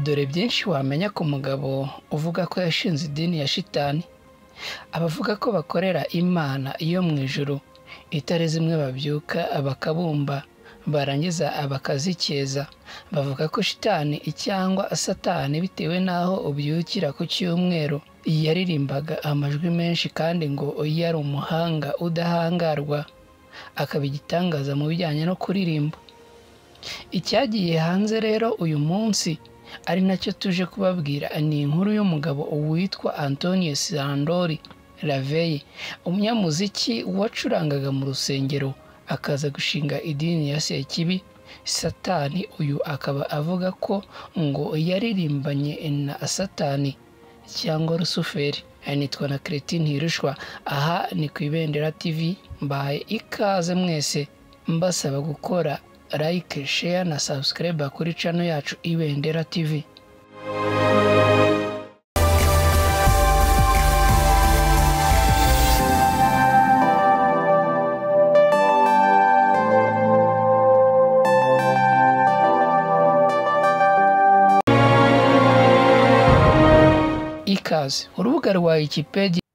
dore byinshi wamenya ku mugabo uvuga ko yashinze idini ya shitani abavuga ko bakorera imana iyo mu ijuru itari zimwe babyuka bakabumba barangiza bakazikeza bavuga ko shitani cyangwa satani bitewe n'aho ubyukira ku cyumweru yaririmbaga amajwi menshi kandi ngo yari umuhanga udahangarwa akaba igitangaza mu bijyanye no kuririmba icyagiye hanze rero uyu munsi ari nacyo tuje kubabwira ni inkuru y'umugabo witwa antonio sandori raveye umunyamuziki wacurangaga mu rusengero akaza gushinga idini ya sekibi satani uyu akaba avuga ko ngo yaririmbanye na satani cyangwa rusuferi nitwa na keretin ntirushwa aha ni ku ibendera tivi mbahaye ikaze mwese mbasaba gukora like share na subscribe kuri cano yacu ibendera tv ikaze urubuga rwa wikipedia